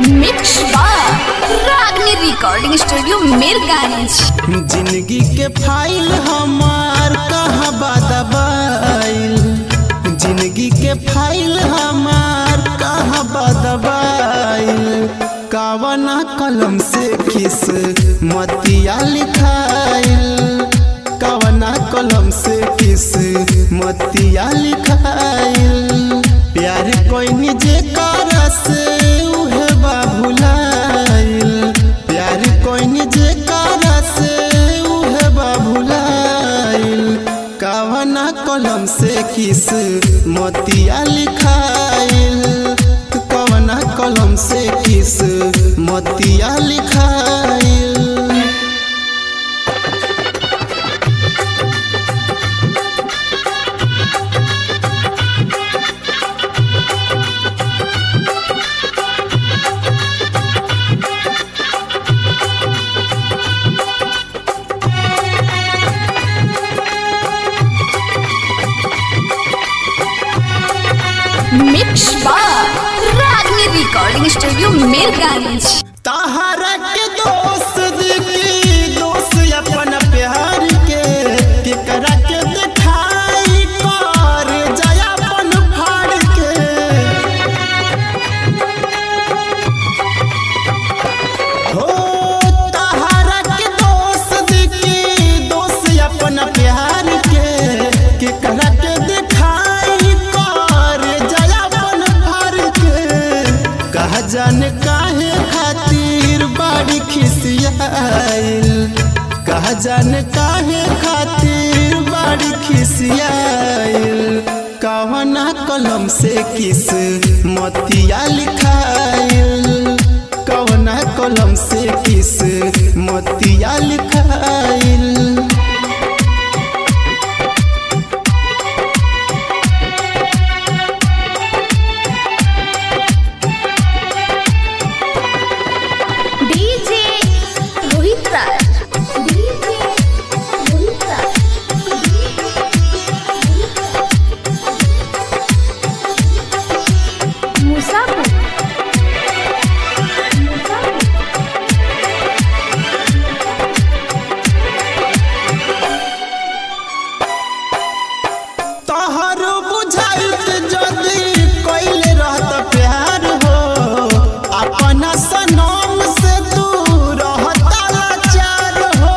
Mix रागनी recording studio Mirganj जिंदगी के फाइल हमार कहाँ बदबाइल जिंदगी के फाइल हमार कहाँ बदबाइल कावना कलम से किस मतिया लिखाइल कावना कलम से किस मतिया लिखाइल प्यार कोई निजे कर से उहे बाबुलाइल प्यार कोई निजे कर से उहे बाबुलाइल कावना कलम से किस मतिया लिखाइल कवना कलम से किस मतिया लिखाइल मिक्स रागनी रिकॉर्डिंग स्टूडियो मीरगंज तहरा के दोस्त की दोस्त अपन प्यार के केकरा के दिखाई कर जयापन फाड़ के हो तहरा के दोस्त की दोस्त अपन प्यार के केकरा के दिखाई कर जयापन फाड़ के कहा जाने काहे खातिर बाड़ी खिसियाइल कहा जाने काहे खातिर बाड़ी खिसियाइल कवना कलम से किस मतिया लिखाइल कवना कलम से किस मतिया लिखाइल डीजे रोहित राज डीजे रोहित राज मुसाफिर तोहर बुझाइत जदी कइले रहत प्यार हो अपना सनम से दूर रहता लाचार हो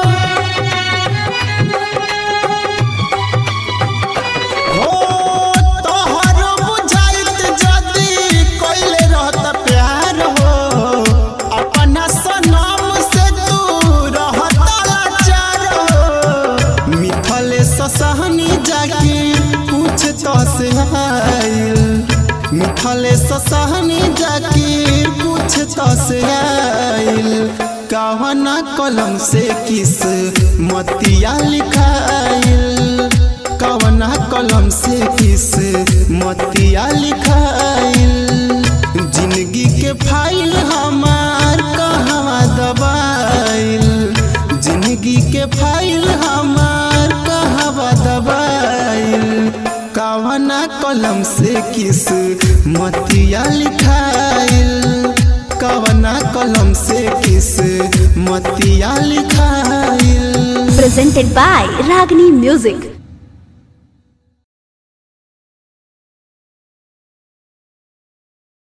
हो तोहर बुझाइत जदी कइले रहत प्यार हो अपना सनम से दूर रहता लाचार हो मिथले ससहनी जाके पूछ तो से आइल मिथले ससहनी जाके पूछ तो से आइल कवना कलम से किस मतिया लिखाइल कवना कलम से किस मतिया लिखाइल जिंदगी के फाइल हमार कहवा दबाइल जिंदगी के फाइल हमार कहवा दबाइल कवना कलम से किस मतिया लिखाइल कवना कलम से किस मतिया लिखाइल presented by Ragini Music.